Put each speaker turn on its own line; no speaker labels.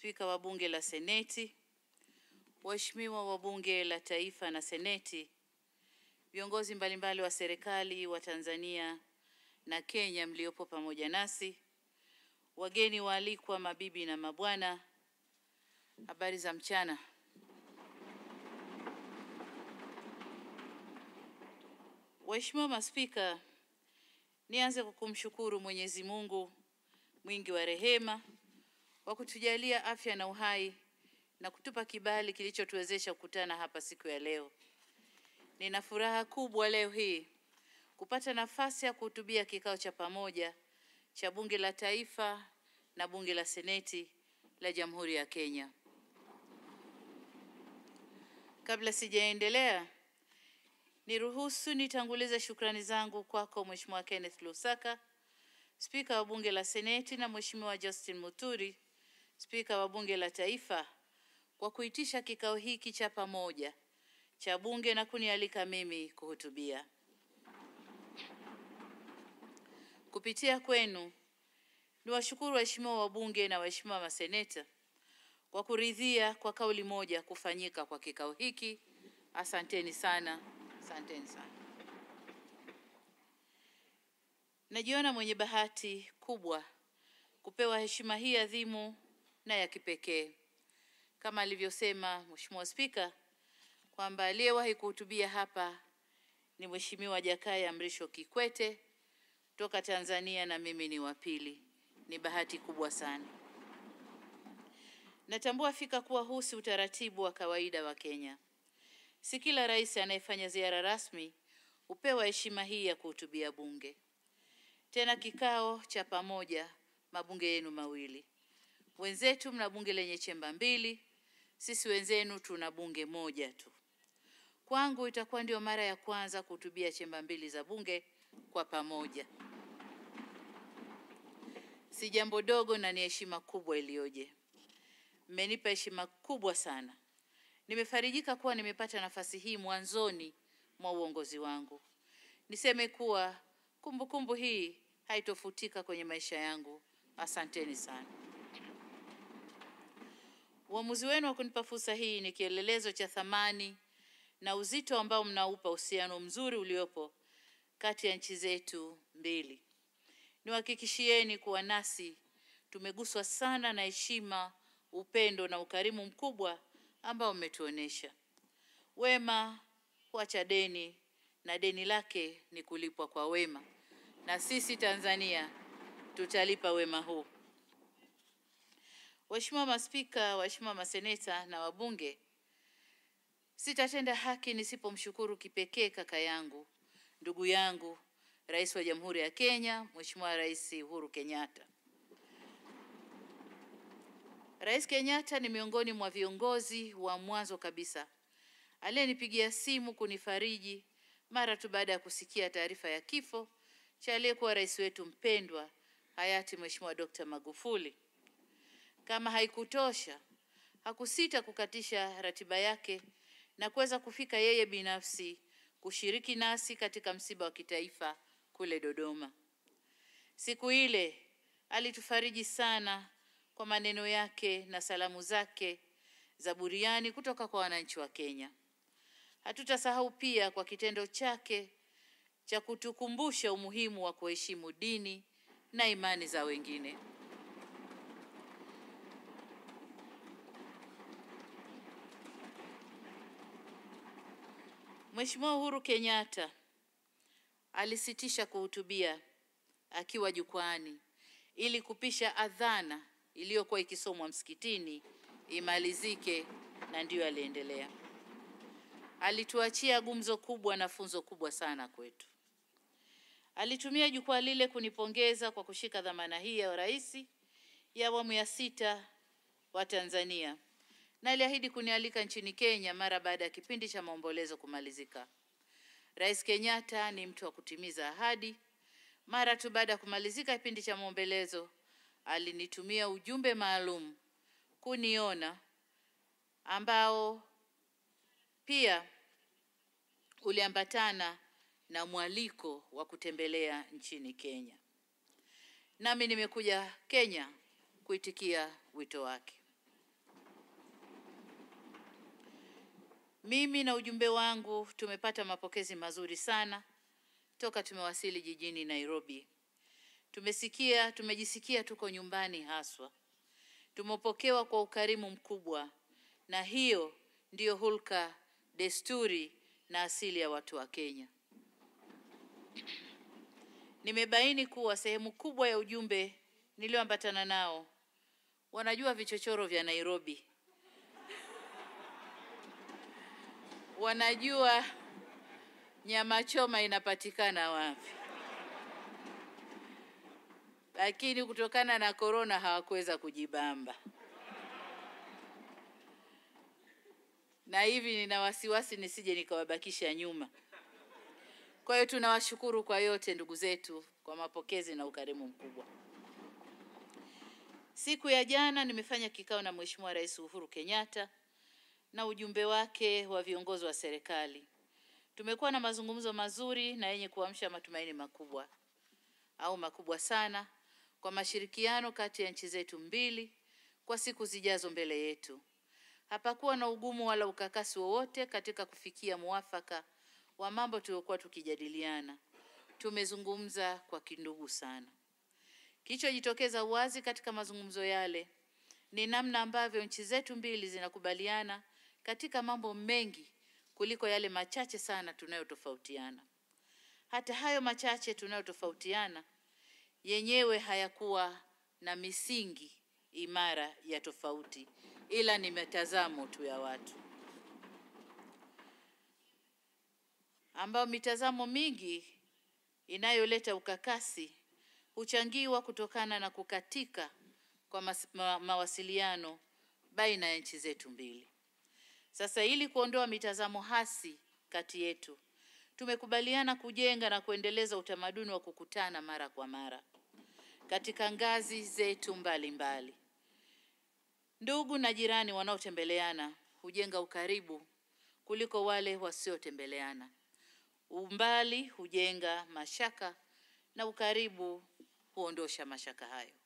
Spika wa Bunge la Seneti, waheshimiwa wa Bunge la Taifa na Seneti, viongozi mbalimbali wa serikali wa Tanzania na Kenya mliopo pamoja nasi, wageni waalikwa, mabibi na mabwana, habari za mchana. Waheshimiwa maspika, nianze kwa kumshukuru Mwenyezi Mungu mwingi wa rehema kwa kutujalia afya na uhai na kutupa kibali kilichotuwezesha kukutana hapa siku ya leo. Nina furaha kubwa leo hii kupata nafasi ya kuhutubia kikao cha pamoja cha Bunge la Taifa na Bunge la Seneti la Jamhuri ya Kenya. Kabla sijaendelea, niruhusu nitangulize shukrani zangu kwako Mheshimiwa Kenneth Lusaka, Spika wa Bunge la Seneti na Mheshimiwa Justin Muturi, Spika wa Bunge la Taifa kwa kuitisha kikao hiki cha pamoja cha Bunge na kunialika mimi kuhutubia. Kupitia kwenu niwashukuru waheshimiwa wabunge na waheshimiwa maseneta kwa kuridhia kwa kauli moja kufanyika kwa kikao hiki. Asanteni sana, asanteni sana. Najiona mwenye bahati kubwa kupewa heshima hii adhimu na ya kipekee, kama alivyosema Mheshimiwa Spika kwamba aliyewahi kuhutubia hapa ni Mheshimiwa Jakaya Mrisho Kikwete kutoka Tanzania na mimi ni wa pili. Ni bahati kubwa sana. Natambua fika kuwa huu si utaratibu wa kawaida wa Kenya. Si kila rais anayefanya ziara rasmi hupewa heshima hii ya kuhutubia bunge, tena kikao cha pamoja mabunge yenu mawili. Wenzetu mna bunge lenye chemba mbili, sisi wenzenu tuna bunge moja tu. Kwangu itakuwa ndio mara ya kwanza kuhutubia chemba mbili za bunge kwa pamoja. Si jambo dogo na ni heshima kubwa iliyoje. Mmenipa heshima kubwa sana. Nimefarijika kuwa nimepata nafasi hii mwanzoni mwa uongozi wangu. Niseme kuwa kumbukumbu kumbu hii haitofutika kwenye maisha yangu. Asanteni sana. Uamuzi wenu wa kunipa fursa hii ni kielelezo cha thamani na uzito ambao mnaupa uhusiano mzuri uliopo kati ya nchi zetu mbili. Niwahakikishieni kuwa nasi tumeguswa sana na heshima, upendo na ukarimu mkubwa ambao mmetuonesha. Wema huacha deni na deni lake ni kulipwa kwa wema, na sisi Tanzania tutalipa wema huu. Waheshimiwa maspika, waheshimiwa maseneta na wabunge, sitatenda haki nisipomshukuru kipekee kaka yangu, ndugu yangu, Rais wa Jamhuri ya Kenya, Mheshimiwa Rais Uhuru Kenyatta. Rais Kenyatta ni miongoni mwa viongozi wa mwanzo kabisa aliyenipigia simu kunifariji mara tu baada ya kusikia taarifa ya kifo cha aliyekuwa rais wetu mpendwa hayati Mheshimiwa Dr. Magufuli. Kama haikutosha, hakusita kukatisha ratiba yake na kuweza kufika yeye binafsi kushiriki nasi katika msiba wa kitaifa kule Dodoma. Siku ile alitufariji sana kwa maneno yake na salamu zake za buriani kutoka kwa wananchi wa Kenya. Hatutasahau pia kwa kitendo chake cha kutukumbusha umuhimu wa kuheshimu dini na imani za wengine. Mheshimiwa Uhuru Kenyatta alisitisha kuhutubia akiwa jukwani ili kupisha adhana iliyokuwa ikisomwa msikitini imalizike, na ndiyo aliendelea. Alituachia gumzo kubwa na funzo kubwa sana kwetu. Alitumia jukwaa lile kunipongeza kwa kushika dhamana hii ya urais ya awamu ya sita wa Tanzania na aliahidi kunialika nchini Kenya mara baada ya kipindi cha maombolezo kumalizika. Rais Kenyatta ni mtu wa kutimiza ahadi. Mara tu baada ya kumalizika kipindi cha maombolezo, alinitumia ujumbe maalum kuniona, ambao pia uliambatana na mwaliko wa kutembelea nchini Kenya. Nami nimekuja Kenya kuitikia wito wake. Mimi na ujumbe wangu tumepata mapokezi mazuri sana toka tumewasili jijini Nairobi. Tumesikia, tumejisikia tuko nyumbani haswa. Tumepokewa kwa ukarimu mkubwa na hiyo ndiyo hulka, desturi na asili ya watu wa Kenya. Nimebaini kuwa sehemu kubwa ya ujumbe nilioambatana nao wanajua vichochoro vya Nairobi. Wanajua nyama choma inapatikana wapi. Lakini kutokana na korona hawakuweza kujibamba. Na hivi nina wasiwasi nisije nikawabakisha nyuma. Kwa hiyo tunawashukuru kwa yote ndugu zetu kwa mapokezi na ukarimu mkubwa. Siku ya jana nimefanya kikao na Mheshimiwa Rais Uhuru Kenyatta na ujumbe wake wa viongozi wa serikali. Tumekuwa na mazungumzo mazuri na yenye kuamsha matumaini makubwa au makubwa sana kwa mashirikiano kati ya nchi zetu mbili kwa siku zijazo mbele yetu. Hapakuwa na ugumu wala ukakasi wowote katika kufikia muafaka wa mambo tuliokuwa tukijadiliana. Tumezungumza kwa kindugu sana. Kilichojitokeza wazi katika mazungumzo yale ni namna ambavyo nchi zetu mbili zinakubaliana katika mambo mengi kuliko yale machache sana tunayotofautiana. Hata hayo machache tunayotofautiana yenyewe hayakuwa na misingi imara ya tofauti, ila ni mitazamo tu ya watu ambao mitazamo mingi inayoleta ukakasi huchangiwa kutokana na kukatika kwa mas, ma, mawasiliano baina ya nchi zetu mbili. Sasa ili kuondoa mitazamo hasi kati yetu, tumekubaliana kujenga na kuendeleza utamaduni wa kukutana mara kwa mara katika ngazi zetu mbalimbali mbali. Ndugu na jirani wanaotembeleana hujenga ukaribu kuliko wale wasiotembeleana. Umbali hujenga mashaka na ukaribu huondosha mashaka hayo.